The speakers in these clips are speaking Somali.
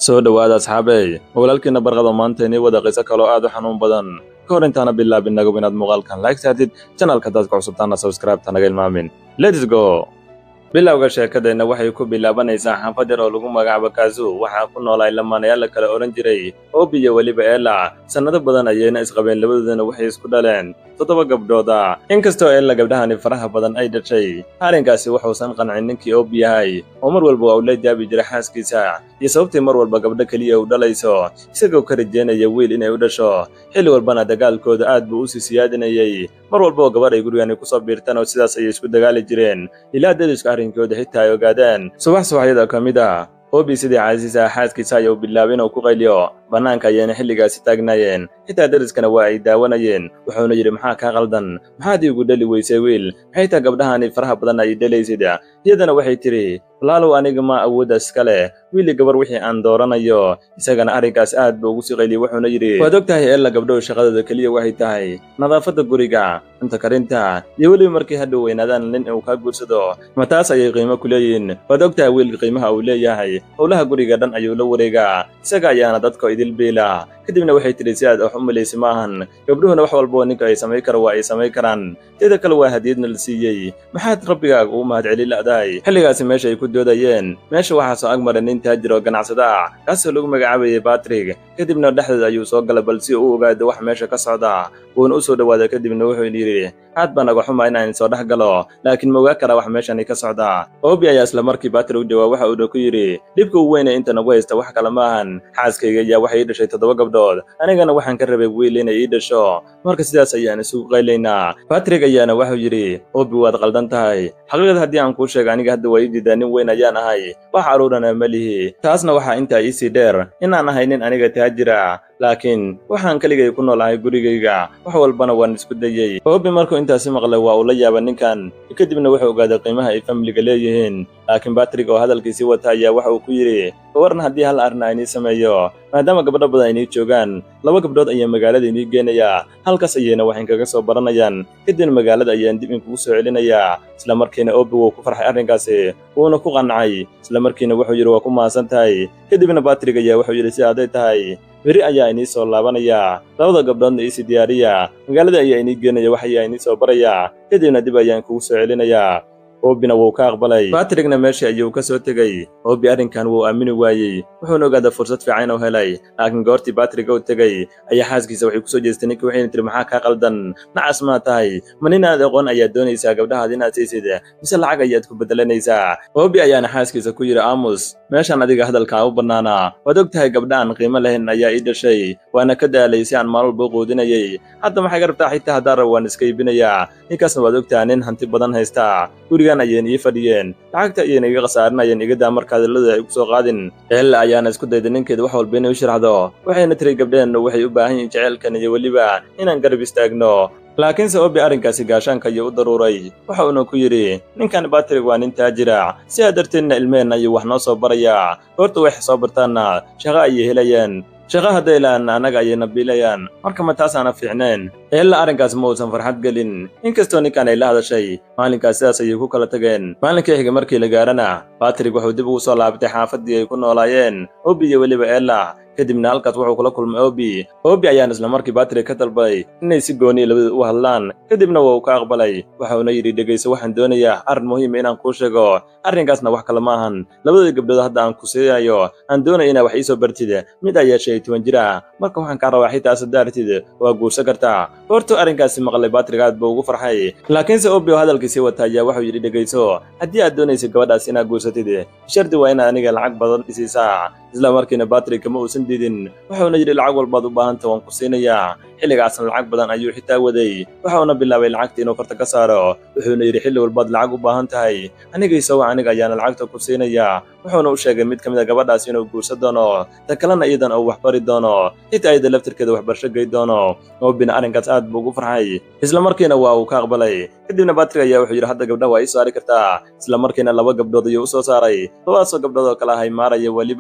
soo dhowaada asxaabey walaalkiina barqada maanta inii wada qiso kaloo aad u xanuun badan ka hor intaana bilaabin nagub inaad muuqaalkan like saartid janalka dadka cusubtaana subscribe-ta naga ilmaamin lets go bilowga sheekadeenna waxay ku bilaabanaysaa xaafad yar oo lagu magacaabo kaazu waxaa ku noolay lamaanayaal la kala odhan jiray oobi iyo weliba eela sannado badan ayayna isqabeen labadoodana waxay isku dhaleen toddoba gabdhooda inkastoo eella gabdhahani faraha badan ay dhashay arrinkaasi wuxuusan qancin ninkii oobi yahay oo mar walba waa uu la jaabi jiray xaaskiisa iyo sababtii mar walba gabdho keliya u dhalayso isagoo ka rajeynaya wiil inay u dhasho xilli walbana dagaalkooda aad buu u sii siyaadinayey mar walba oo gabadh ay gurigani ku soo biirtaan oo sidaas ayay isku dagaali jireen ilaa dadiska arrinkooda xitaa ay ogaadeen subax subaxyada ka mid ah oobi sidii casiisa xaaskiisa aya u bilaabay inuu ku qayliyo bannaanka ayayna xilligaasi taagnaayeen xitaa dariskana waa ay daawanayeen wuxuuna yidhi maxaa kaa qaldan maxaad iigu dhali weysay wiil maxay taa gabdhahani faraha badan ay dhalaysid iyadana waxay tidhi walaalow aniga ma awooddaas iska leh wiili gabar wixii aan dooranayo isagana arrinkaas aad buu ugu sii qayliyey wuxuuna yidhi waad og tahay eella gabdhow shaqadooda keliya waxay tahay nadaafadda guriga cunta karinta iyo weliba markay hadhow weynaadaan nin uu kaa guursado ma taas ayay qiimo ku leeyihin waad og tahay wiilka qiimaha uu leeyahay howlaha guriga dhan ayuu la wareegaa isaga ayaana dadka idil biila kadibna waxay tidhi si aad wax u malaysa ma ahan gabdhuhuna wax walboo ninka ay samay karo waa ay samay karaan teeda kale waa hadiyadna la siiyey maxaad rabbigaaga ugu mahadceli la'dahay xilligaasi meesha ay ku doodayeen meesha waxaa soo agmaray nin taajir oo ganacsada ah kaasoo lagu magacaabayay batrig kadibna dhexdooda ayuu soo galay bal si uu u ogaado wax meesha ka socda wuuna u soo dhowaaday kadibna wuxuu yidhi aad baa naga xuma inaan soo dhex galo laakiin ma ogaa karaa wax meeshani ka socda oobi ayaa isla markii batri u jawaab waxa uuna ku yidhi dhibka ugu weyne inta nagu haysta wax kale ma ahan xaaskayga ayaa waxay ii dhashay toddoba gabdhood anigana waxaan ka rabay wiil inay ii dhasho marka sidaas ayaan isugu qaylaynaa batrig ayaana wuxuu yidhi oobi waad qaldan tahay xaqiiqada haddii aan kuu sheega aniga hadda waa ii diidaa nin weyn ayaan ahay wax carruurana ma lihi taasna waxaa intaa iisii dheer inaan ahay nin aniga taajira laakiin waxaan keligay ku noolahay gurigayga wax walbana waan isku dayey oobi markuu intaasi maqlay waa uu la yaaba ninkan kadibna wuxuu ogaaday qiimaha ay familiga leeyihiin laakiin batrig oo hadalkiisii wata ayaa waxa uu ku yidhi gawarna haddii hal arrin aynii sameeyo maadaama gabdho badan aynii joogaan laba gabdhood ayaa magaalada inii geenayaa halkaas ayayna wax inkaga soo baranayaan kadibna magaalada ayaan dib inkugu soo celinayaa isla markiina oobi wuu ku farxay arrinkaasi wuuna ku qancay isla markiina wuxuu yidhi waa ku mahadsan tahay kadibna batrig ayaa wuxuu yidhi si hadday tahay beri ayaa inii soo laabanayaa labada gabdhoodna iisii diyaariya magaalada ayaa inii geenaya wax ayaa inii soo barayaa kadibna dib ayaan kugu soo celinayaa oobina wuu ka aqbalay batrigna meeshii ayuu ka soo tegey oobi arrinkan wuu aamini waayey wuxuuna ogaaday fursad fiican inuu helay laakiin goortii batriga u tegey ayaa xaaskiisa waxay kusoo jeestay ninkii waxayna tiri maxaa kaa qaldan nacas maa tahay ma nin aad aqoon ayaad doonaysaa gabdhahaad inaad siisid mise lacag ayaad ku beddelanaysaa oobi ayaana xaaskiisa ku yidhi aamus meeshaan adiga hadalkaa u bannaanaa waad og tahay gabdha aan qiimo lahayn ayaa ii dhashay waana ka daalay si aan maalin walba u quudinayay hadda maxay garabtaa xitaa haddaan rab waan iska iibinayaa ninkaasna waad og tahay nin hanti badan haysta gurigan ayayna ii fadhiyeen lacagta ayayna iga khasaarinayeen igadaa marka hadallada ay ku soo qaadin eella ayaana isku dayday ninkeeda wax walba inay u sharaxdo waxayna tiri gabdheennu waxay u baahan yihiin jaceylkan iyo weliba inaan garab istaagno laakiinse oobi arrinkaasi gaashaanka ayuu u daruuray waxa uuna ku yidhi ninkan batrig waa nin taajira sidaa darteedna ilmeheenna ayuu wax noo soo barayaa goorta waxay soo bartaanna shaqo ayay helayeen shaqo hadday lahan annaga ayayna biilayaan marka ma taasaana fiicneen eella arrinkaas ma uusan farxad gelin inkastoo ninkan ay la hadashay maalinkaas sidaas ayay ku kala tageen maalinkii xiga markii la gaarana batrig wuxuu dib ugu soo laabtay xaafaddii ay ku noolaayeen oobi iyo weliba eella kadibna halkaas wuxuu kula kulmay oobi oobi ayaana isla markii batrig ka dalbaday inay si gooniya labada u hadlaan kadibna waa uu ka aqbalay waxauna yidhi dhegayso waxaan doonayaa arrin muhiima inaan kuu sheego arrinkaasna wax kale ma ahan labadii gabdhood hadda aan ku siinayo aan doonaya inaa wax ii soo bartid mid ayaa shan iyo toban jir ah marka waxaan kaa rabaa xitaa sadaartid waa guursan kartaa hortuu arrinkaasi maqlay batrig aad buu ugu farxay laakiinse oobi oo hadalkiisii wata ayaa wuxuu yidhi dhegayso haddii aad doonaysa gabadhaas inaad guursatid shardi waa inaad aniga lacag badan isiisaa isla markiina batrig kama uusan diidin wuxuuna yidhi lacag walbaad u baahanta waan ku siinayaa xilligaasna lacag badan ayuu xitaa waday waxauna bilaabay lacagta inuu farta ka saaro wuxuuna yidhi xilli walbaad lacag u baahan tahay anigaisowa aniga ayaana lacagta ku siinayaa wuxuuna u sheegay mid ka mid a gabadhaas inuu guursan doono ta kalena iyadan uu waxbari doono xitaa iyada laftirkeeda waxbarsho gey doono oobina arrinkaas aad buu ugu farxay isla markiina waa uu ka aqbalay kadibna batrig ayaa wuxuu yidhi hadda gabdhaha waa ii saari kartaa isla markiina laba gabdhood ayuu u soo saaray labadaasoo gabdhood oo kale ahay maaraya weliba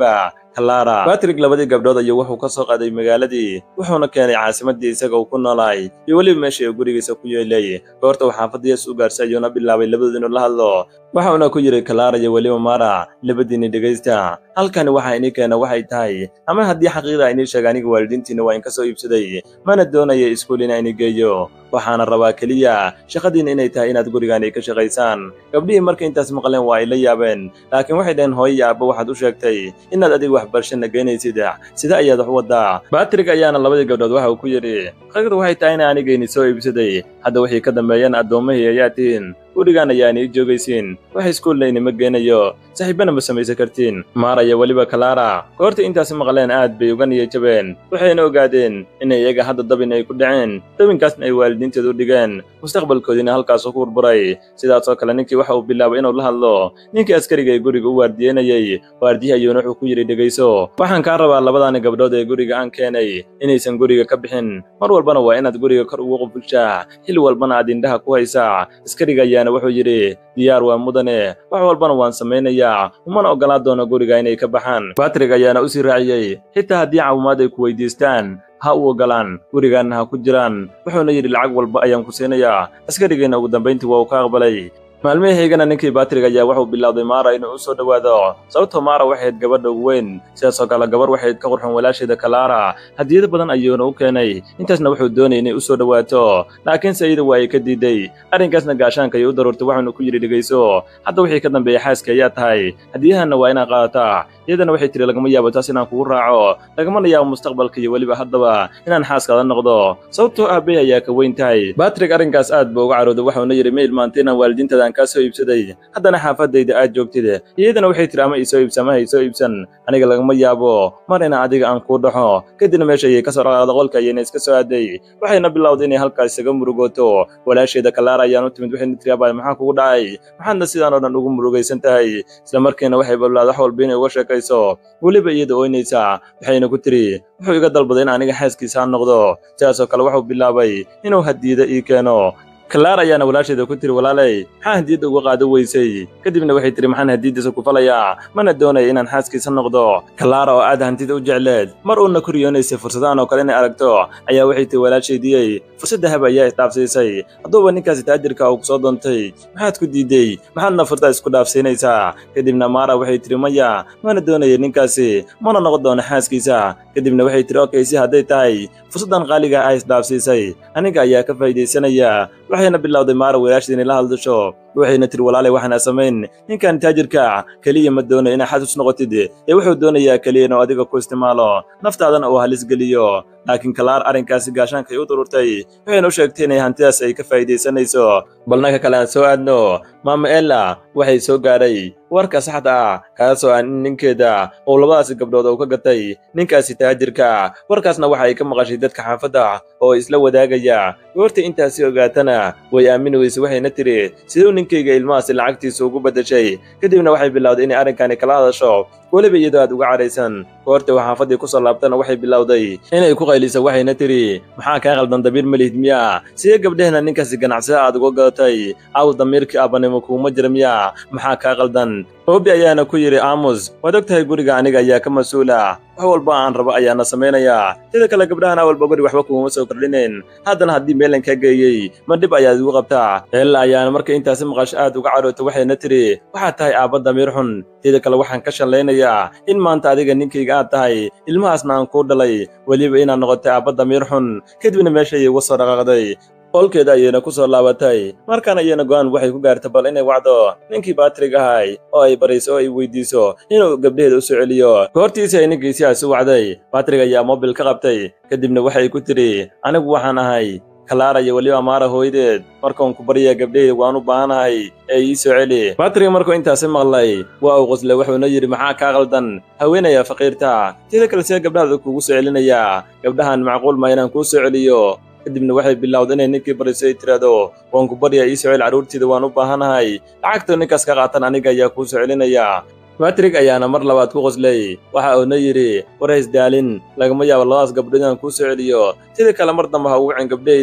kalara batrig labadii gabdhood ayuu wuxuu ka soo qaaday magaaladii wuxuuna keenay caasimadii isaga uu ku noolaay iyo weliba meeshii uu gurigiisa ku yeelay goorta uu xaafadiyaas u gaarsa ayuuna bilaabay labadooda inuu la hadlo waxauna ku yidhi kalara iyo weliba mara labadiinni dhegaysta halkani waxa inii keena waxay tahay ama haddii xaqiiqda inii sheega aniga waalidiintiina waa in ka soo iibsaday mana doonaya iskuul inaa ini geeyo waxaana rabaa keliya shaqadiina inay tahay inaad gurigaan ay ka shaqaysaan gabdhihii markay intaas maqleen waa ay la yaabeen laakiin waxay dhaheen hooyo iyo aabba waxaad u sheegtay inaad adiga waxbarashana geynaysid sida ayaad wax waddaa batrig ayaana labadii gabdhood waxa uu ku yidhi xaqiiqda waxay tahay ina anigayni soo iibsaday hadda wixii ka dambeeyana addoommahii ayaa tihiin gurigaan ayaan ii joogaysiin wax iskuulna inima geenayo saaxiibbana ma samaysan kartiin maara iyo weliba kalara goorta intaasi maqleen aad bay uga niya jabeen waxayna ogaadeen in iyaga hadda dabin ay ku dhaceen dabinkaasna ay waalidiinteed u dhigeen mustaqbalkoodiina halkaasuu ku burburay sidaasoo kale ninkii waxa uu bilaabay inuu la hadlo ninkii askariga ee guriga u waardiyenayey waardiye ayuuna wuxuu ku yidhi dhegayso waxaan kaa rabaa labadaani gabdhood ee guriga aan keenay inaysan guriga ka bixin mar walbana waa inaad guriga kor ugu qufulshaa xil walbana aad indhaha ku haysaa askariga ayaana wuxuu yidhi diyaar waa mudane wax walbana waan samaynayaa umana oggolaa doono guriga inay ka baxaan batrig ayaana u sii raaciyey xitaa haddii caawimaad ay ku weydiistaan ha u oggolaan gurigaanna ha ku jiraan wuxuuna yidhi lacag walba ayaan ku siinayaa askarigiina ugu dambayntii waa uu ka aqbalay maalmihii xigana ninkii batrig ayaa wuxuu bilowday maara inuu u soo dhowaado sababtoo maara waxayd gabadha ugu weyn sidaasoo kale gabar waxayd ka qurxun walaasheeda kalara hadiyado badan ayuuna u keenay intaasna wuxuu doonayay inay u soo dhowaato laakiinse iyada waa ay ka diiday arrinkaasna gaashaanka ayay u daruurtay waxaanu ku yidhi dhegayso hadda wixii ka dambeeya xaaska ayaa tahay hadiyahanna waa inaad qaadataa iyadana waxay tiri lagama yaabo taas inaan kugu raaco lagamana yaabo mustaqbalka iyo weliba haddaba inaan xaaskaada noqdo sababtoo aabbe ayaa ka weyn tahay batrig arrinkaas aad buu uga carooday waxauna yidhi ma ilmaantay inaan waalidiintaada aan kaa soo iibsaday haddana xaafadayda aad joogtid iyadana waxay tiri ama iisoo iibsa ama haysoo iibsan aniga lagama yaabo mar ina adiga aan kuu dhaxo kadibna meesha ayay ka soo dhaqaaqda qolka ayayna iska soo aaday waxayna bilowday inay halkaas isaga murugooto walaasheeda kalaara ayaan u timid waxayna tiri abay maxaa kugu dhacay maxaadna sidaan oo dhan ugu murugaysan tahay isla markiina waxay balbaad wax walba inay uga sheekayso weliba iyada ooynaysaa waxayna ku tiri wuxuu iga dalbaday in aniga xaaskiisa aan noqdo sidaasoo kale wuxuu bilaabay inuu hadiida ii keeno kalaar ayaana walaasheeda ku tiri walaaley maxaa hadiyadda uga qaado weysay kadibna waxay tiri maxaan hadiyaddiisa ku falayaa mana doonaya inaan xaaskiisa noqdo kalaara oo aad hantida u jecleed mar uuna ku riyoonaysay fursadahan oo kale inay aragto ayaa waxay tiri walaashaydiyey fursad dahab ayaa isdhaafsiisay hadduuba ninkaasi taajirka uu ku soo doontay maxaad ku diiday maxaadna furtaa isku dhaafsiinaysaa kadibna maara waxay tiri maya mana doonaya ninkaasi mana noqon doono xaaskiisa kadibna waxay tiri okey si hadday tahay fursaddan qaaliga ah isdhaafsiisay aniga ayaa ka faa'iidaysanaya waxayna bilowday maara walaasheed inay la hadlasho waxayna tiri walaalay waxaana samayn ninkan taajirka keliya ma doonayo inaa xasus noqotid ee wuxuu doonayaa keliya inuu adiga ku isticmaalo naftaadana uu halis geliyo laakiin kalaar arrinkaasi gaashaankay u dururtay waxayna u sheegtay inay hantidaas ay ka faa'iidaysanayso balnaka kale aan soo aadno maama ella waxay soo gaadhay warka saxda ah kaasoo aan in ninkeeda uu labadaasi gabdhood uu ka gatay ninkaasi taajirka warkaasna waxa ay ka maqashay dadka xaafadda oo isla wadaagaya goorta intaasi ogaatana way aamini weysay waxayna tiri siduu ninkayga ilmahaasi lacagtiisa ugu beddeshay kadibna waxay bilowday inay arrinkani kala hadasho weliba iyadoo aad uga cadhaysan goorta uu xaafaddii ku soo laabtana waxay bilowday inay ku qayliso waxayna tiri maxaa kaa qaldan dabiir malihid miya sidee gabdhehna ninkaasi ganacsada aad uga gadatay aw damiirkii aabanimo kuuma jira miya maxaa kaa qaldan oobi ayaana ku yidhi aamus waad og tahay guriga aniga ayaa ka mas-uula wax walba aan rabo ayaana samaynayaa sida kale gabdhahan awalba guri waxba kuuma soo kordhinayn haddana haddii meelan kaa geeyey ma dhib ayaad igu qabtaa eella ayaana marka intaasi maqasho aad uga cadhoota waxayna tiri waxaad tahay aabba damiir xun sida kale waxaan ka shallaynayaa in maanta adiga ninkayga aad tahay ilmahaasna aan kuu dhalay weliba inaad noqotay aabba damiir xun kadibna meeshayay uga soo dhaqaaqday qolkeeda ayayna ku soo laabatay markaan ayayna go'aan waxay ku gaartay bal inay wacdo ninkii baatrig ahay oo ay barayso oo ay weydiiso inuu gabdhaheeda u soo celiyo goortiisii ay ninkiisiaas u wacday baatrig ayaa mobil ka qabtay kadibna waxay ku tidhi anigu waxaan ahay kalaara iyo weliba maara hooyadeed markaan ku baryaa gabdhaheyda waan u baahanahay ee ii soo celi baatrig markuu intaasi maqlay waa uu qoslay wuxuuna yidhi maxaa kaa qaldan haweenaya faqiirta sida kale see gabdhahaada kuugu soo celinayaa gabdhahan macquul ma inaan kuu soo celiyo kadibna waxay bilowday inay ninkii bariso ay tiraahdo waan ku baryaa ii soo celi carruurtiida waan u baahanahay lacagta ninkaas ka qaatan aniga ayaa kuu soo celinaya batrig ayaana mar labaad ku qoslay waxa uuna yidhi war haysdaalin lagama yaabo labadaas gabdhood inaan kuu soo celiyo sidii kale mar dambe ha ugu cin gabdhahayda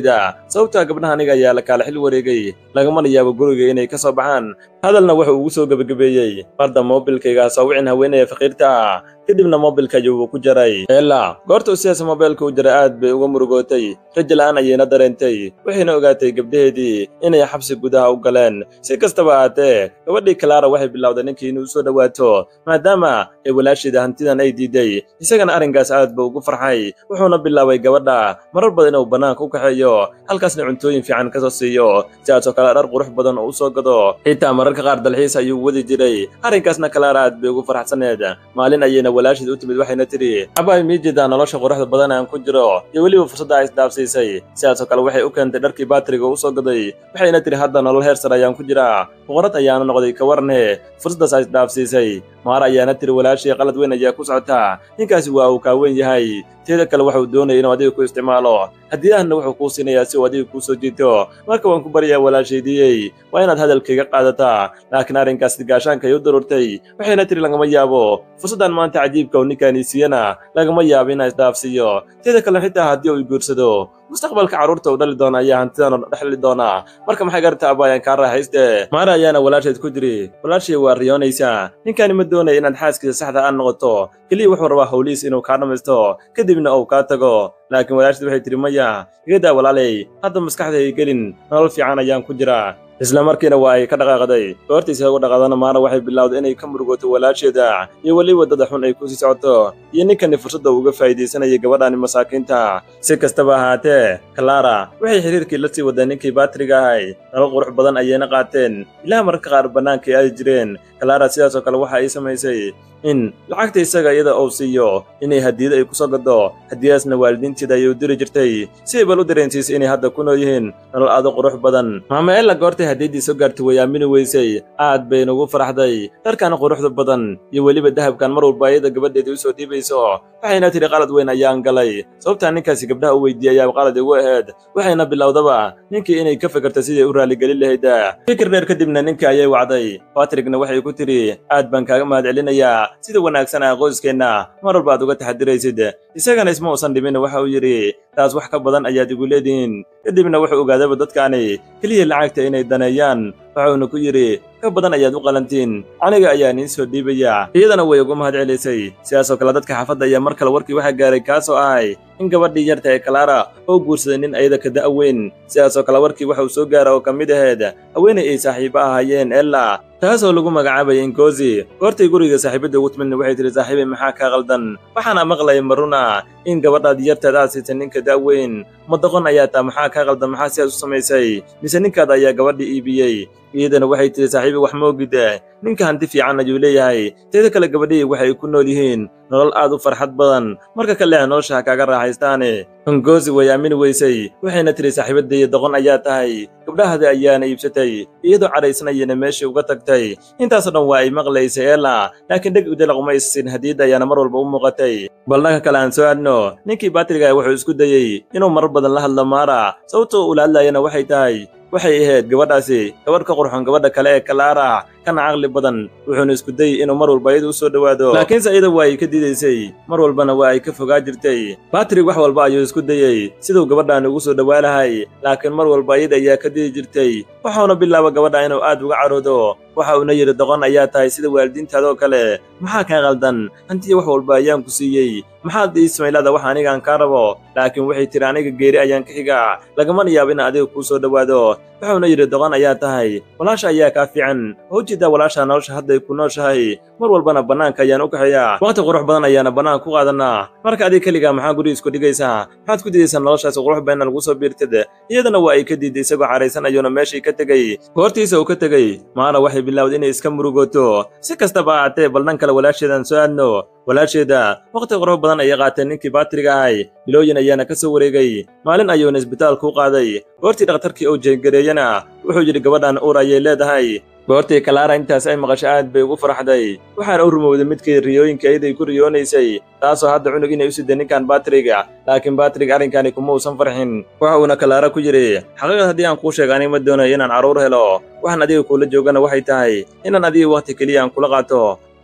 sababtaa gabdhaha aniga ayaa la kaala xil wareegay lagamana yaabo guriga inay ka soo baxaan hadalna wuxuu ugu soo gebagabeeyey marda moobilkayga soo wicin haweenaya faqiirta ah kadibna moobilka ayuu ku jaray eela goorta uu sidaas moobilka u jaray aad bay uga murugootay rajo la'aan ayayna dareentay waxayna ogaatay gabdhaheedii inay xabsi gudaha u galeen si kastaba ahaatee gabadhii kalaara waxay bilowday ninkii inuu soo dhowaato maadaama ay walaasheeda hantidan ay diiday isagana arrinkaas aad buu ugu farxay wuxuuna bilaabay gabadha marar badan inuu bannaanka u kaxeeyo halkaasna cuntooyin fiican ka soo siiyo sidaasoo kale dhar qurux badan oo u soo gado xitaa mararka qaar dalxiis ayuu wadi jiray arrinkaasna kalaara aad bay ugu farxsaneed maalin ayayna walaasheed u timid waxayna tidhi abaay mii jeedaa nolosha quruxda badan aan ku jiro iyo weliba fursadda ay isdhaafsiisay sidaasoo kale waxay u keentay dharkii baatriga u soo gaday waxayna tidhi hadda nolol heer sare ayaan ku jiraa boqorad ayaana noqday ka warne fursaddaas ay isdhaafsiisay maar ayaana tiri walaashii qalad weyn ayaa ku socotaa ninkaasi waa uu kaaweyn yahay teeda kale waxauu doonaya inuu adiga ku isticmaalo hadiyahana wuxuu kuu siinayaa si uu adiga kuu soo jiito marka waan ku baryaa walaashaydiyey waa inaad hadalkayga qaadataa laakiin arrinkaas gaashaankay u darurtay waxayna tiri lagama yaabo fursaddan maanta cajiibka uu ninkaanii siiyana lagama yaabo inaa isdhaafsiiyo teeda kale xitaa haddii uu guursado mustaqbalka carruurta uu dhali doona ayaa hantidan dhexli doona marka maxay garta abaayaan kaa raaxayste maara ayaana walaasheed ku jiri walaashay waa riyoonaysaa ninkaani ma doonaya inaad xaaskiisa saxda aan noqoto keliya wuxuu rabaa howlihiis inuu kaa dhammaysto kadibna uu kaa tago laakiin walaasheed waxay tidhi maya igadaa walaalay hadda maskaxdayga gelin nolol fiican ayaan ku jiraa isla markiina waa ay ka dhaqaaqday goortiisa ugu dhaqaadana maana waxay bilowday inay ka murugoto walaasheeda iyo weliba dada xun ay ku sii socoto iyo ninkani fursadda uga faa'iidaysanayay gabadhaani masaakiinta si kastaba ahaatee kalaara waxay xiriirkii la sii waday ninkii baatriga ahay nolol qurux badan ayayna qaateen ilaa mararka qaar bannaankai aadi jireen kalaara sidaasoo kale waxa ay samaysay in lacagta isaga iyada uu siiyo inay hadiyad ay ku soo gaddo hadiyadaasna waalidiinteeda ayay u diri jirtay si ay bal u dareensiisay inay hadda ku nool yihiin nolol aadu qurux badan maama ella goortay hadiyaddii soo gaartay way aamini weysay aad bayna ugu faraxday dharkan quruxda badan iyo weliba dahabkan mar walba ayada gabadheedii u soo dhiibayso waxayna tidhi qalad weyn ayaan galay sababtaa ninkaasi gabdhaha u weydiiyey ayaa qalad igu ahayd waxayna bilowdaba ninkii inay ka fikirta sidii u raaligelin lahayd fikir dheer kadibna ninkii ayay wacday batrigna waxay ku tidhi aad baan kaaga mahad celinayaa sida wanaagsan ah qoyskeenna mar walba aad uga taxadiraysid isagana isma uusan dhimin waxa uu yidhi taas wax ka badan ayaad igu leedihiin kadibna wuxuu ogaadaba dadkaani keliya lacagta inay daneeyaan waxuuna ku yidhi ka badan ayaad u qalantiin aniga ayaa niin soo dhiibaya iyadana way ugu mahad celisay sidaasoo kale dadka xaafadda ayaa mar kale warkii waxaa gaaray kaasoo ahay in gabadhii yarta ee kalaara oo guursaday nin ayada ka da'weyn sidaasoo kale warkii waxa uu soo gaara oo ka mid ahayd haweenay ay saaxiibo ahaayeen ella taasoo lagu magacaabayay inkozi goortay guriga saaxiibadda ugu timidna waxay tihi saaxiibay maxaa kaa qaldan waxaana maqlaya maruna in gabadhaad yartaad aad siitay ninka da'weyn madoqon ayaa taa maxaa kaa qaldan maxaa sidaas u samaysay mise ninkaada ayaa gabadhii iibiyey iyadana waxay tihi saaxiibi wax moogida ninka hanti fiican ayuu leeyahay teeda kale gabadhihii waxay ku nool yihiin nolol aad u farxad badan marka ka leeha nolosha ha kaaga raaxaystaane hongozi way aamini weysay waxayna tihi saaxiibadaiyo doqon ayaa tahay gabdhahada ayaana iibsatay iyadoo cadhaysanayana meeshii uga tagtay intaasoo dhan waa ay maqlaysay eela laakiin dheg udalaquma issin hadiyadda ayaana mar walba u muuqatay bal dhanka kale aan soo aadno ninkii baatriga wuxuu isku dayey inuu marar badan la hadlo maara sababtoo ula hadlayana waxay tahay waxay ahayd gabadhaasi gabadh ka qurxon gabadha kale ee kalaara kana caqli badan wuxuuna isku dayey inuu mar walba iyada u soo dhowaado laakiinse iyada waa ay ka diidaysay mar walbana waa ay ka fogaa jirtay batrig wax walba ayuu isku dayey siduu gabadhaan ugu soo dhowaa lahay laakiin mar walba iyada ayaa ka didi jirtay waxauna bilaaba gabadha inuu aad uga caroodo waxa uuna yidhi doqon ayaa tahay sida waalidiintaadoo kale maxaa kaa qaldan hantiya wax walba ayaan ku siiyey maxaad ii smaylaada wax anigaan kaa rabo laakiin waxay tiri aniga geeri ayaan ka xigaa lagamana yaabo in adiga kuu soo dhowaado wuxuuna yidhi doqon ayaa tahay walaasha ayaa kaa fiican oo ujeeddaa walaasha nolosha hadday ku nooshahay mar walbana bannaanka ayaan u kaxeeyaa waqti qurux badan ayaana bannaanka ku qaadanaa marka adiga keligaa maxaa guriga isku dhigaysaa maxaad ku didaysaa noloshaasi qurux badanna lagu soo biirtid iyadana waa ay ka diiday isagoo caraysan ayuuna meeshii ka tegey goortiisa uu ka tegey maana waxay bilowday inay iska murugooto si kastaba ahaatee bal dhan kale walaasheedaan soo aadno walaasheeda waqti qurux badan ayay qaateen ninkii baatriga ahay bilooyin ayaana ka soo wareegay maalin ayuuna isbitaalka u qaaday goortii dhakhtarkii uu jeegareeyana wuxuu yidhi gabadhan uur ayay leedahay goortii kalaara intaas ay maqasho aad bay ugu farxday waxaana u rumowday midkii riyooyinka iyaday ku riyoonaysay taasoo hadda cunug inay u siday ninkan baatriga laakiin baatrig arrinkani kuma uusan farxin waxa uuna kalaara ku yidhi xaqiiqad haddii aan kuu sheega aniga ma doonayo inaan carruur helo waxaan adiga kuula joogana waxay tahay inaan adiga wakhti keliya aan kula qaato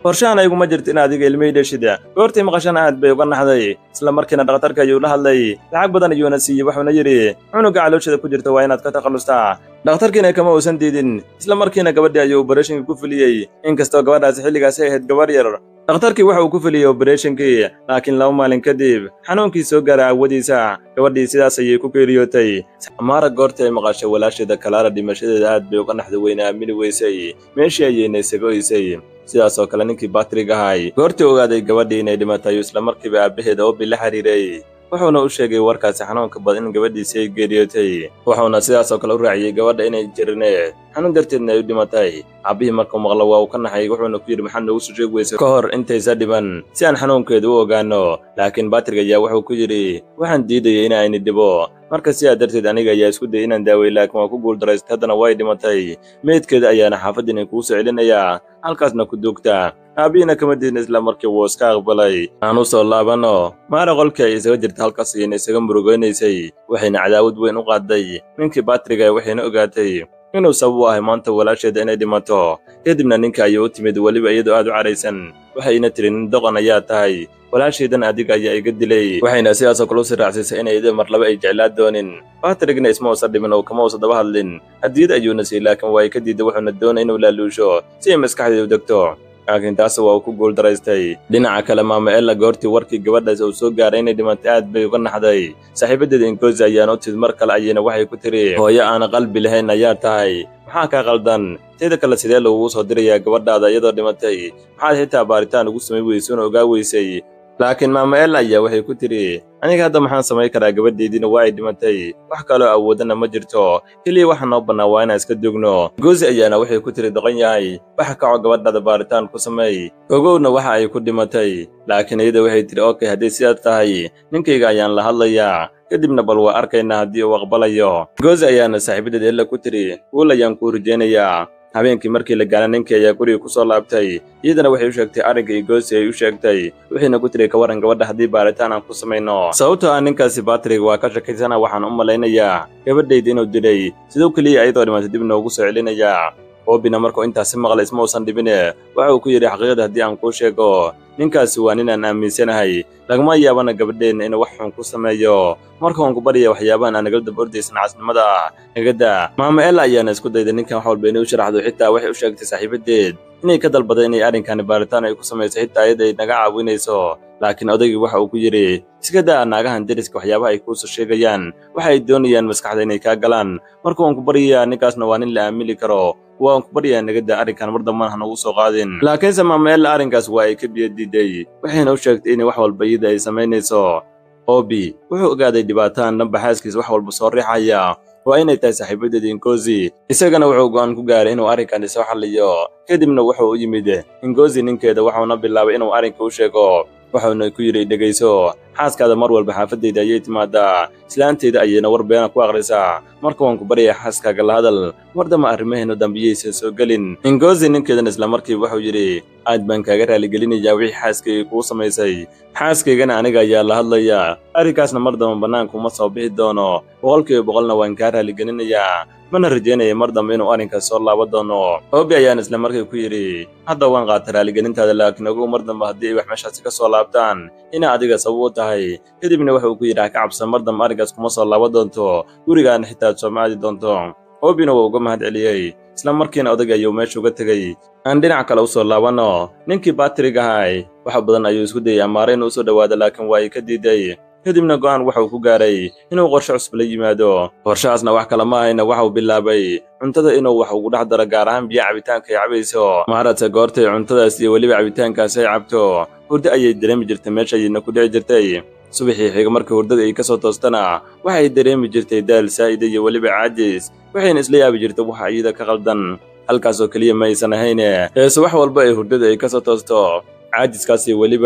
qorshahan ayguma jirto in adiga ilmihii dheshid goortii maqashana aad bay uga naxday isla markiina dhakhtarka ayuu la hadlay lacag badan ayuuna siiyey wuxuuna yidhi cunuga calooshada ku jirta waa inaad ka takhallustaa dhakhtarkiina kama uusan diidin isla markiina gabadhii ayuu obarashinka ku fuliyey inkastoo gabadhaasi xilligaasi ahayd gabarh yar dhakhtarkii waxa uu ku fuliyey obarashinkii laakiin laba maalin kadib xanuunkii soo gaaray aawadiisa gabadhii sidaas ayay ku geeriyootay amaara goortii ay maqashay walaasheeda kalaara dhimashadeeda aad bay uga naxda weyna aamini weysay meeshii ayayna isaga oysay sidaas oo kale ninkii batrig ahay goortii ogaaday gabadhii inay dhimatay isla markiiba aabbaheeda obi la xiriiray wuxuuna u sheegay warkaasi xanuunka badan in gabadhiisii ay geeriyootay wuxuuna sidaas oo kale u raaciyey gabadha inay jirineed xanuun darteedna ay u dhimatay aabbihii markuu maqlo waa uu ka naxay wuxuuna ku yidhi maxaad noogu soo sheegi weysa ka hor intaysa dhiban si aan xanuunkeedu u ogaanno laakiin batrig ayaa wuxuu ku yidhi waxaan diidayay in ayni dhibo marka sidaa darteed aniga ayaa isku dayay inaan daaway laakiin waa ku guuldarraystay haddana way dhimatay meydkeeda ayaana xaafaddiina kuu soo celinayaa halkaasna ku duugta aabbihiina kama diidna isla markii wuu iska aqbalay aan u soo laabanno maara qolkii ay isaga jirta halkaas ayayna isaga murugaynaysay waxayna cadaawad weyn u qaaday ninkii batriga waxayna ogaatay inuu sabab u ahay maanta walaasheeda inay dhimato kadibna ninka ayay u timid weliba iyadoo aad u cadhaysan waxayna tiri nin doqon ayaa tahay walaashaydan adiga ayaa iga dilay waxayna sidaasoo kale u sii raacsiisay inay ida mar laba ay jeclaa doonin batrigna isma uusan dhimin oo kama uusan daba hadlin hadiyad ayuuna siiyey laakiin waa ay ka diiday wuxuuna doonay inuu laaluusho si ay maskaxdeedu degto laakiin taas waa uu ku guuldaraystay dhinaca kale maama ella goortii warkii gabadhaas uu soo gaaray inay dhimatay aad bay uga naxday saaxiibadeeda ingozi ayaana u timid mar kale ayayna waxay ku tiri hooyo aana qalbi lahayn ayaa tahay maxaa kaa qaldan teeda kale sidee lagugu soo dirayaa gabadhaada iyadoo dhimatay maxaad xitaa baaritaan ugu samay weysay una ogaa weysay laakiin maama ella ayaa waxay ku tidhi aniga hadda maxaan samayn karaa gabadheediina waa ay dhimatay wax kaloo awoodana ma jirto keliya waxa noo bannaa waa inaan iska dugno goosi ayaana waxay ku tiri doqon yahay waxa kaco gabadhaada baaritaan ku sameey ogowna waxa ay ku dhimatay laakiin iyada waxay tidhi okey haddii sidaas tahay ninkayga ayaan la hadlayaa kadibna bal waa arkaynaa haddii uu aqbalayo goosi ayaana saaxiibadeed ella ku tidhi wuul ayaan kuu rajaynayaa habeenkii markii la gaana ninkii ayaa guriga ku soo laabtay iyadana waxay u sheegtay arrinka iyo goosi ay u sheegtay waxayna ku tiri ka warran gabadha haddii baaritaan aan ku samayno sababtoo ah ninkaasi batrig waa ka shakaysana waxaan u malaynayaa gabadhayda inuu dilay sidoo keliya ayadoo dhimatay dib noogu soo celinayaa oobina markuu intaasi maqlay isma uusan dhibine waxa uu ku yidhi xaqiiqada haddii aan kuu sheego ninkaasi waa ninaan aaminsanahay lagama yaabana gabadheenna inuu wax xun ku sameeyo marka waan ku barya waxyaabahan aan nagala daba ordaysan casnimada ah nagada maama ella ayaana isku dayday ninkan wax walba inay u sharaxdo xitaa waxay u sheegtay saaxiibadeed inay ka dalbaday inay arrinkani baaritaan ay ku samayso xitaa iyada ay naga caawinayso laakiin odaygii waxa uu ku yidhi iska daa naagahan deriska waxyaabaha ay kuusoo sheegayaan waxa ay doonayaan maskaxda inay kaa galaan marka waan ku baryayaa ninkaasna waa nin la aamili karo waan ku baryayaa nagada arrinkan mar dambana ha nagu soo qaadin laakiinse maama ella arrinkaas waa ay ka biyo diiday waxayna u sheegtay inay wax walba iyada ay samaynayso obi wuxuu ogaaday dhibaataan dhanba xaaskiisa wax walba soo riixaya waa inay tahay saaxiibadeeda ingozi isagana wuxuu go'aan ku gaaray inuu arrinkani soo xalliyo kadibna wuxuu u yimid ingozi ninkeeda waxuuna bilaabay inuu arrinka u sheego wuxuuna ku yidhi dhegayso xaaskaada mar walba xaafadayda ayay timaadaa islaanteyda ayayna war beena ku akhrisaa marka waan ku baryayaa xaaskaaga la hadal mar damba arrimaheenu dambiyaysan soo gelin ingozi ninkeedana isla markiiba wuxuu yidhi aad baan kaaga raaligelinayaa wixii xaaskayga kuu samaysay xaaskaygana aniga ayaa la hadlayaa arrinkaasna mar damba bannaanka uma soo bixi doono boqolkiiba boqolna waan kaa raaligelinayaa mana rajaynaya mar dambe inuu arrinkaas soo laaba doono obi ayaana isla markii ku yidhi hadda waan qaata raaligelintaada laakiin ogow mar dambe haddii ay wax meeshaasi ka soo laabtaan inaa adiga sabab u tahay kadibna waxa uu ku yidhi ha ka cabsan mar dambe arrinkaas kuma soo laaba doonto gurigaana xitaa aad soo maadi doonto obina wuu uga mahad celiyey isla markiina odayga ayuu meesha uga tegey aan dhinac kale u soo laabanno ninkii batrig ahay wax badan ayuu isku dayay amaare inuu usoo dhowaado laakiin waa ay ka diiday kadibna go'aan waxauu ku gaaray inuu qorshe cusub la yimaado qorshahaasna wax kale ma ahayna waxauu bilaabay cuntada inuu wax ugu dhex daro gaar ahaan biyo cabitaanka ay cabayso maaragta goortay cuntadaas iyo weliba cabitaankaasi ay cabto hurdo ayay dareemi jirtay meesha ayayna ku dhici jirtay subaxii xiga markii hurdada ay ka soo toostana waxay dareemi jirtay daal saa'ida iyo weliba caajis waxayna isla yaabi jirtay waxa iyada ka qaldan halkaasoo keliya ma aysan ahayne heese wax walba ay hurdada ay ka soo toosto caajiskaasi weliba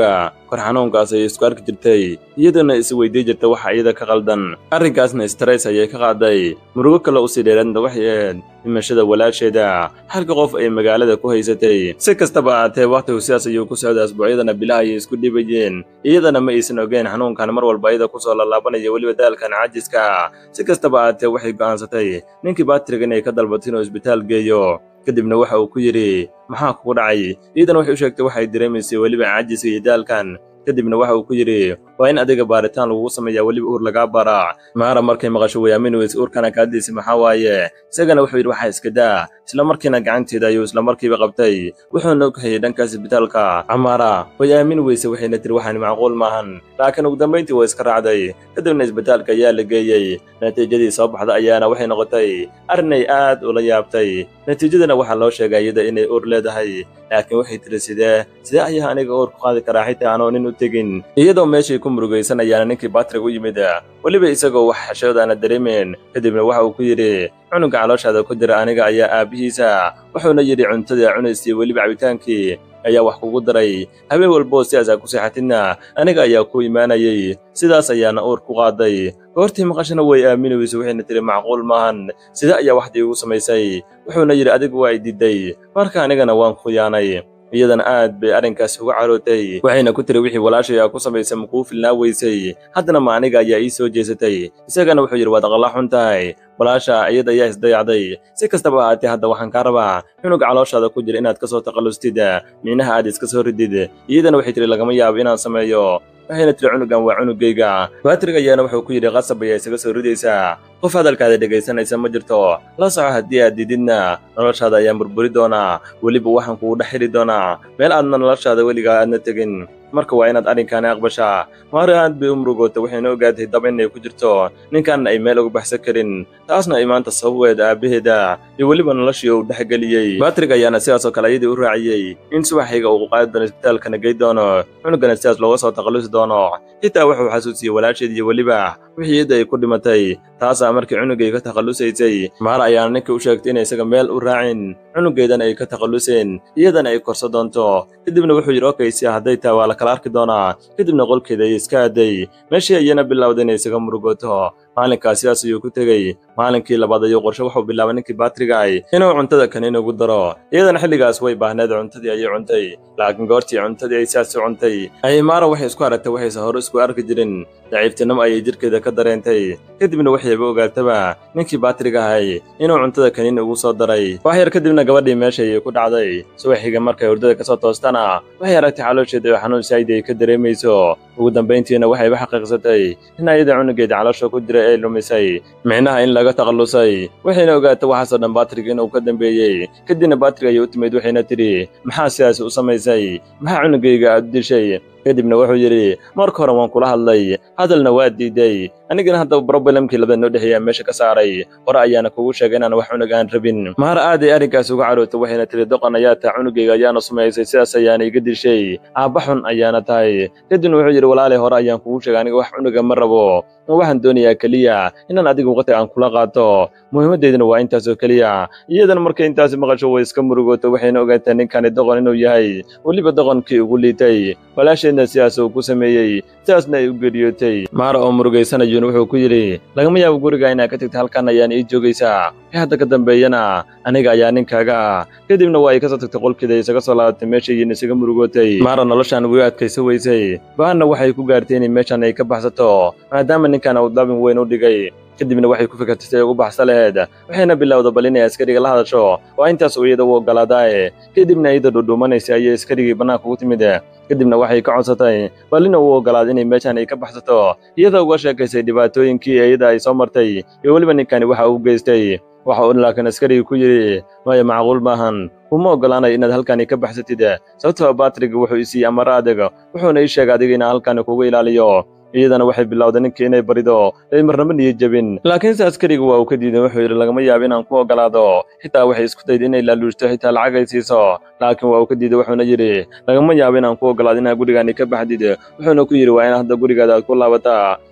kor xanuunkaas ayay isku arki jirtay iyaduna is weydii jirta waxa iyada ka qaldan arrinkaasna stress ayay ka qaaday murugo kale usii dheeraadna waxay ahayd dhimashada walaasheeda halka qof ay magaalada ku haysatay si kastaba ahaatee wakhtigu sidaas ayuu ku socday asbuucyadana bilaha ayay isku dhibayeen iyadana ma aysan ogeen xanuunkan mar walba iyada kusoo laalaabanaya weliba daalkan cajiska si kastaba ahaatee waxay go'aansatay ninkii batriga inay ka dalbato inuu isbitaal geeyo kadibna waxa uu ku yidhi maxaa kugu dhacay iyadana waxay u sheegtay waxay dareemaysay weliba cajiska iyo daalkan kadibna waxa uu ku yidhi waa in adiga baaritaan lagugu sameeyaa weliba uur lagaa baraa maara markay maqasho wayaamin weyse uurkana kaadiisa maxaa waaye isagana wuxuu yidhi waxaa iska daa isla markiina gacanteeda ayuu isla markiiba qabtay wuxuuna og hayay dhanka isbitaalka camaara way aamin weyse waxayna tiri waxaan macquul maahan laakiin ugu dambayntii waa iska raacday kadibna isbitaalka ayaa la geeyey natiijadii soo baxda ayaana waxay noqotay arrinay aad ula yaabtay natiijadana waxaa loo sheegay iyada inay uur leedahay laakiin waxay tiri sidee sidee ayaa aniga uur ku qaadi karaa xitaa aanoo nin u tegin iyadoo meeshii ku murugaysan ayaana ninkii batrig u yimid weliba isagoo wax xashoodaana dareemeen kadibna waxa uu ku yidhi cunuga calooshaada ku jira aniga ayaa aabbihiisa wuxuuna yidhi cuntada cunaysay weliba cabitaankii ayaa wax kugu daray habeen walboo sidaas aa ku seexatidna aniga ayaa ku imaanayay sidaas ayaana uur ku qaaday goortii maqashana way aaminayso waxayna tiri macquul maahan sida ayaa waxdii ugu samaysay wuxuuna yidhi adigu waa i diiday marka anigana waan khiyaanay iyadana aad bay arrinkaas uga carootay waxayna ku tiri wixii walaashay aa ku samaysay makuu filnaa weysay haddana ma aniga ayaa ii soo jeesatay isagana wuxuu yidhi waad aqalla xun tahay walaasha iyada ayaa isdayacday si kastaba ahaatee hadda waxaan kaa rabaa cunuga calooshaada ku jira inaad ka soo taqallustid micnaha aad iska soo ridid iyadana waxay tiri lagama yaabo inaan sameeyo waxayna tiri cunugan waa cunugayga batrig ayaana wuxuu ku yidhi qasab ayaa isaga soo ridaysaa qof hadalkaada dhegaysanaysa ma jirto la soco haddii aad dididna noloshaada ayaan burburi doonaa weliba waxaan kugu dhex xidhi doonaa meel aadna noloshaada weligaa aadna tegin marka waa inaad arrinkaani aqbashaa maari aad bay u murugootay waxayna ogaatay daba inay ku jirto ninkaanna ay meel uga baxsan karin taasna ay maanta sababeed aabbaheeda iyo weliba noloshii uu dhexgeliyey batrig ayaana sidaasoo kale ayadii u raaciyey in subaxayga uu qaadi doono isbitaalkana gey doono cunugana sidaas looga soo taqallusi doono xitaa wuxuu xasuusiyey walaasheed iyo weliba wixii iyadda ay ku dhimatay taasaa markii cunugay ka takhallusaysay maara ayaana ninkii u sheegtay inay isaga meel u raacin cunugeedana ay ka takhalluseen iyadana ay korso doonto kadibna wuxuu yidhi okaysi hadday taa waa la kala arki doonaa kadibna qolkeeda ay iska aaday meeshii ayana bilowday inay isaga murugooto maalinkaas sidaas ayuu ku tegey maalinkii labaad ayuu qorshe wuxuu bilaabay ninkii baatrigaay inuu cuntada kaniin ugu daro iyadana xilligaas way baahneed cuntadii ayay cuntay laakiin goortii cuntadii ay sidaas u cuntay ayay maara waxay isku aragtay waxayse hore isku arki jirin daciiftinimo ayay jidhkeeda ka dareentay kadibna waxayba ogaataba ninkii baatriga ahay inuu cuntada kaniin ugu soo daray wax yar kadibna gabadhii meesha ayay ku dhacday subaxiga markay hurdada ka soo toostana waxay aragtay caloosheeda oo xanuun saayid ay ka dareemayso ugu dambayntiina waxayba xaqiiqsatay in ayada cunugeeda caloosha ku jira ay lumisay micnaha in laga takhallusay waxayna ogaatay waxaasoo dhan batrig inuu ka dambeeyey kadibna batrig ayay u timid waxayna tidhi maxaa sidaas u samaysay maxaa cunugayga aad u dishay kadibna wuxuu yidhi marka hore waan kula hadlay hadalna waa diiday anigana hadda brobalemkii labada noo dhexeeyaa meesha ka saaray hore ayaana kugu sheegay inaan wax cunug aan rabin maara aaday arrinkaas uga carootay waxayna tiri doqon ayaa taa cunugayga ayaana sumaysay sidaas ayaana iga dishay aabba xun ayaana tahay kadibna wuxuu yidhi walaalay hore ayaan kugu sheegay aniga wax cunuga ma rabo waxaan doonayaa keliya inaan adiga waqti aan kula qaato muhiimaddeyduna waa intaasoo keliya iyadana markay intaasi maqasho way iska murugooto waxayna ogaataa ninkani doqon inuu yahay weliba doqonkii ugu liitay walaasheedna sidaas uu ku sameeyey sidaasna ay u geeriyootay maara oo murugaysanayuuna wuxuu ku yidhi lagama yaabo guriga inaad ka tagta halkan ayaan ii joogaysaa wixii hadda ka dambeeyana aniga ayaa ninkaaga ah kadibna waa ay kasoo tagtay qolkeeda isaga soo laabatay meeshayina isaga murugootay maara noloshaan way adkayso weysay baanna waxay ku gaartay inay meeshan ay ka baxsato maadaama ninkan uu dabin weyn u dhigay kadibna waxay ku fikirtay si ay ugu baxsa laheed waxayna bilowda bal inay askariga la hadasho waa intaas uu iyada u oggolaadaaye kadibna iyada dhudhuumanaysa ayay askarigii bannaanka ugu timid kadibna waxay ka codsatay bal ina uu oggolaad inay meeshan ay ka baxsato iyada uga sheekaysay dhibaatooyinkii iyada ay soo martay iyo weliba ninkani waxa uu geystay waxa uu laakiin askarigii ku yidhi maya macquul maahan uma oggolaanayo inaad halkani ka baxsatid sababtoo batrig wuxuu isiiyey amaro adag wuxuuna ii sheegay adiga inaan halkani kugu ilaaliyo iyadana waxay bilowday ninkii inay barido ay marnaba niyo jebin laakiinse askariga waa uu ka diiday wuxuu yidhi lagama yaabo inaan ku oggolaado xitaa waxay isku dayday inay laaluushto xitaa lacag ay siiso laakiin waa uu ka diiday wuxuuna yidhi lagama yaabo inaan ku oggolaado inaad gurigaani ka baxdid wuxuuna ku yidhi waa in hadda gurigaada aad ku laabataa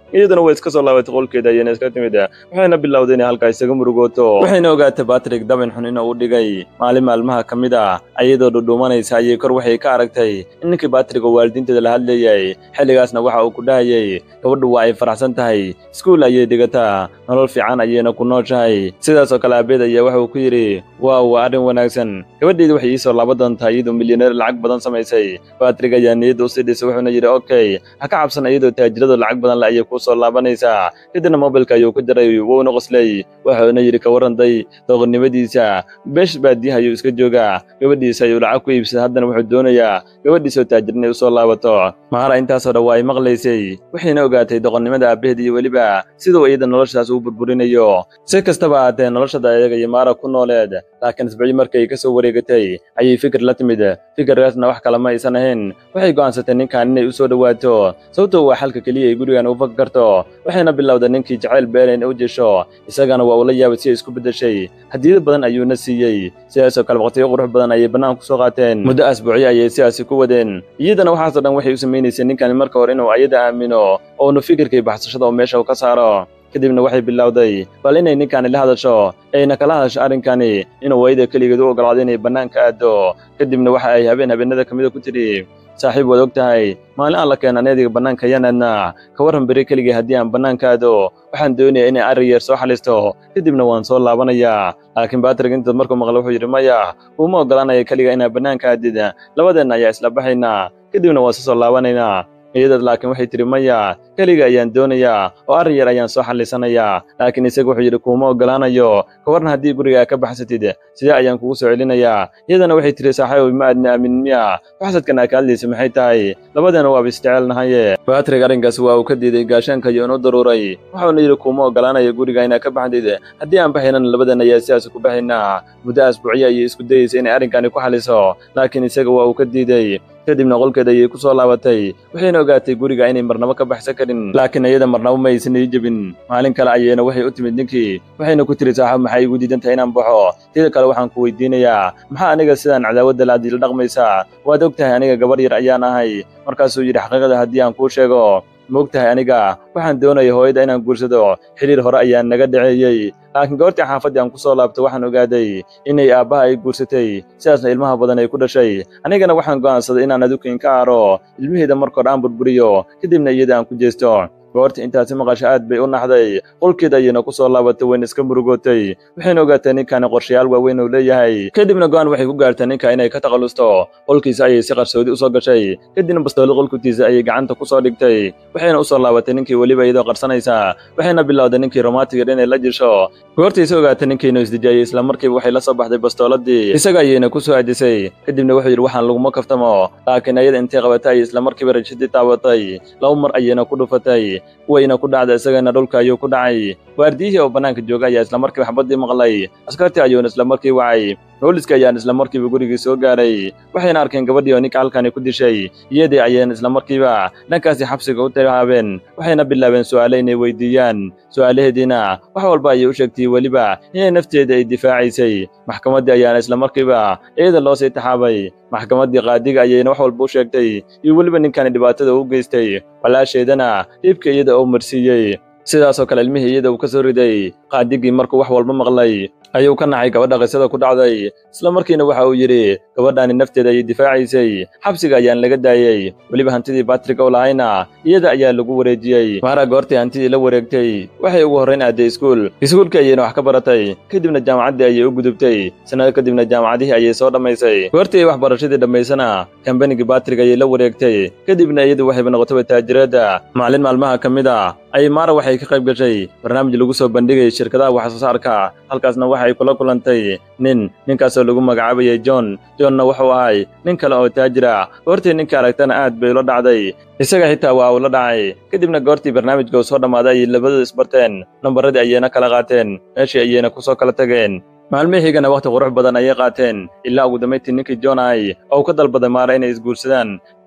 iyaduna way iska soo laabatay qolkeeda ayayna iska timid waxayna bilowday inay halkaa isaga murugooto waxayna ogaatay batrik dabin xun inuu u dhigay maalin maalmaha ka mid ah ayadoo dhudhuumanaysa ayay kor waxay ka aragtay in ninkii batrik oo waalidiinteeda la hadlayay xilligaasna waxa uu ku dhahayay gabadhu waa ay faraxsan tahay iskuul ayay dhigataa nolol fiican ayayna ku nooshahay sidaas oo kale aabeed ayaa waxa uu ku yidhi waaw waa arrin wanaagsan gabadheedi waxay ii soo laaban doontaa iyadoo milyaneer lacag badan samaysay batrik ayaa niyadda usii dhisay wuxuuna yidhi okay ha ka cabsan iyadoo taajiradu lacag badan le ayay kuu soo laabanaysaa kadibna mobilka ayuu ku diray wuuna qoslay waxuuna yidhi ka waranday dooqonnimadiisa beesh baadiyaha ayuu iska joogaa gabadhiisa ayuu lacag ku iibsaday haddana wuxuu doonayaa gabadhiisoo taajir inay usoo laabato mahara intaasoo dhan waa ay maqlaysay waxayna ogaatay doqonnimada aabaheed iyo weliba siduu iyada noloshaas uu burburinayo si kastaba ahaatee noloshada ayaga iyo maara ku nooleed laakiin isbicii markay ka soo wareegatay ayay fikir la timid fikirkaasna wax kale ma aysan ahayn waxay go'aansatay ninkan inay u soo dhowaato sababtoo waa xalka keliya ay gurigan u faki karto waxayna bilowday ninkii jacayl beelayn u jesho isagana waa ula yaabay si ay isku beddeshay hadiyado badan ayuuna siiyey sidaasoo kale waqtiyo qurux badan ayay bannaan ku soo qaateen muddo asbuucyo ayay sidaasi ku wadeen iyadana waxaasoo dhan waxay u samaynaysay ninkani marka hore inuu ayada aamino oonu fikirkay baxsashada oo meesha ka saaro kadibna waxay bilowday bal inay ninkani la hadasho ayna kala hadasho arrinkani inuu wayda keligeed u ogolaado inay bannaanka aado kadibna waxa ay habeen habeenada ka mida ku tidhi saaxiib waad og tahay maalin aan la keena aneediga bannaanka yanaadna ka warran beri keligii haddii aan bannaanka aado waxaan doonayaa inay arri yeer soo xalisto kadibna waan soo laabanayaa laakiin batrik intaad markuu maqla wuxuu yidhi maya uuma ogolaanaya keliga inaan bannaanka aadid labadeenna ayaa isla baxaynaa kadibna waan soo laabanaynaa iyadaad laakiin waxay tidhi maya keliga ayaan doonayaa oo arrin yar ayaan soo xallisanayaa laakiin isaga wuxuu yidhi kuuma ogolaanayo ka warna haddii gurigaa ka baxsatid sidee ayaan kugu soo celinayaa iyadana waxay tidhi saaxiibow ma aadna aamin miya waxsadkan aa ka hadlaysa maxay tahay labadeena waaba isjecelnahaye batrik arrinkaas waa uu ka diiday gaashaanka iyo inu daruuray wuxuuna yidhi kuuma ogolaanaya guriga inaa ka baxdid haddii aan baxaynana labadeena ayaa sidaas ku baxaynaa muddo asbuucyo ayay isku dayaysa inay arrinkani ku xaliso laakiin isaga waa uu ka diiday kadibna qolkeeda ayay ku soo laabatay waxayna ogaatay guriga inay marnabo ka baxsan karin laakiin iyada marnabo ma aysan ii jebin maalin kale ayayna waxay u timid ninkii waxayna ku tiri saaxib maxay igu diidan tahay inaan baxo tida kale waxaan ku weydiinayaa maxaa aniga sidaan cadaawadda laadii la dhaqmaysaa waad og tahay aniga gabar yar ayaan ahay markaasuu yidhi xaqiiqada haddii aan kuu sheego ma og tahay aniga waxaan doonaya hooyada inaan guursado xidhiir hore ayaa naga dhaceeyey laakiin goortii xaafaddii aan ku soo laabto waxaan ogaaday inay aabbaha ay guursatay sidaasna ilmaha badan ay ku dhashay anigana waxaan go'aansaday inaan adukin ka aaro ilmaheeda markoor aan burburiyo kadibna iyada aan ku jeesto goorta intaasi maqasho aad bay u naxday qolkeeda ayayna ku soo laabatay wayna iska murugootay waxayna ogaatay ninkani qorshayaal waaweyn uu leeyahay kadibna go'aan waxay ku gaartay ninka inay ka takhallusto qolkiisa ayay si qarsoodi u soo gashay kadibna bastoolo qolkutiisa ayay gacanta ku soo dhigtay waxayna u soo laabatay ninkii weliba iyadoo qarsanaysa waxayna bilowday ninkii romantiga inay la jisho goortaysa ogaatay ninkiinu isdijaayay isla markiiba waxay la soo baxday bastooladii isaga ayayna ku soo aadisay kadibna wuxuu yidhi waxaan laguma kaftamo laakiin ayada intay qabatay ayay isla markiiba rajadii taabatay laba mar ayayna ku dhufatay wayna ku dhacda isagana dhulka ayuu ku dhacay waardiyihii oo bannaanka jooga ayaa isla markiiba xabaddii maqlay askartii ayuuna isla markii wacay booliska ayaan isla markiiba gurigii soo gaaray waxayna arkeen gabadhii oo ninka halkani ku dishay iyadii ayayna isla markiiba dhankaasi xabsiga u tahaabeen waxayna bilaabeen su'aale inay weydiiyaan su'aalaheediina wax walba ayay u sheegtay weliba inay nafteeda ay difaacaysay maxkamaddii ayaana isla markiiba iyada loo sii taxaabay maxkamaddii qaadiga ayayna wax walba u sheegtay iyo weliba ninkani dhibaatada u geystay walaasheedana dhiibka iyada oo marsiiyey sidaasoo kale ilmihii iyada uu ka soo riday qaadigii markuu wax walba maqlay ayuu ka naxay gabadha qisada ku dhacday isla markiina waxa uu yidhi gabadhaani nafteeda ayay difaacaysay xabsiga ayaan laga daayey weliba hantidii batrik oo lahayna iyada ayaa lagu wareejiyey maara goortii hantidii la wareegtay waxay ugu horrayn aaday iskuul iskuulkii ayayna wax ka baratay kadibna jaamacaddii ayay u gudubtay sannado kadibna jaamacadihii ayay soo dhammaysay goortii ay waxbarashadii dhammaysana kambanigii batrik ayay la wareegtay kadibna iyadu waxayba noqotaba taajiradda maalin maalmaha ka mid a ayay maara waxay ka qayb gashay barnaamij lagu soo bandhigay shirkadaha wax soo saarka halkaasna waxay kula kulantay nin ninkaasoo lagu magacaabayay john johnna wuxuu ahay nin kale oo taajira goortii ninka aragtana aad bay ula dhacday isaga xitaa waa uu la dhacay kadibna goortii barnaamijka uu soo dhammaaday ayay labadooda isbarteen nambaradii ayayna kala qaateen meeshii ayayna ku soo kala tageen maalmihiigana wakhti qurux badan ayay qaateen ilaa ugu dambayntii ninkii john ahay oo uu ka dalbaday maara inay isguursadaan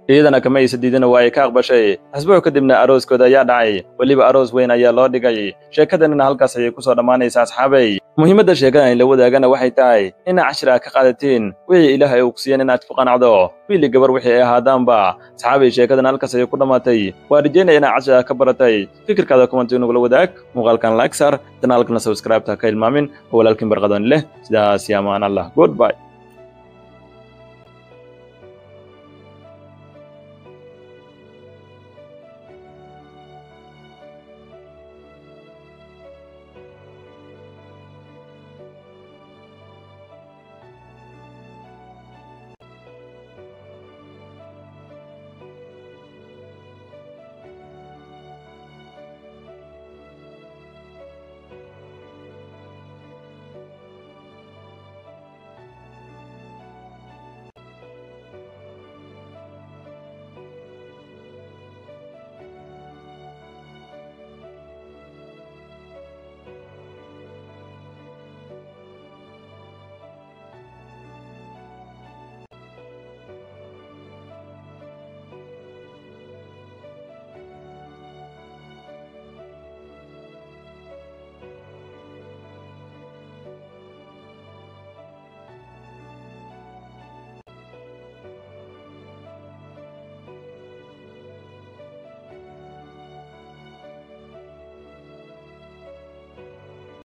iyadana kama aysa diidina waa ay ka aqbashay asbuuc kadibna arooskooda ayaa dhacay weliba aroos weyn ayaa loo dhigay sheekadanina halkaas ayay ku soo dhammaanaysa asxaabay muhiimadda sheekadan la wadaagana waxay tahay inaad cashir aad ka qaadatiin wixii ilaahay uu ku siiyeen inaad ku qanacdo wiili gabar wixii ay ahaadaanba asxaabay sheekadan halkaas ayay ku dhammaatay waa rajeynaya inaad cashir aad ka baratay fikirkaada kumanti nugula wadaag muuqaalkan like sar janaalkana subscribe ta ka ilmaamin oo walaalkiin barqadoon leh sidaas iyo amaan allah goodbye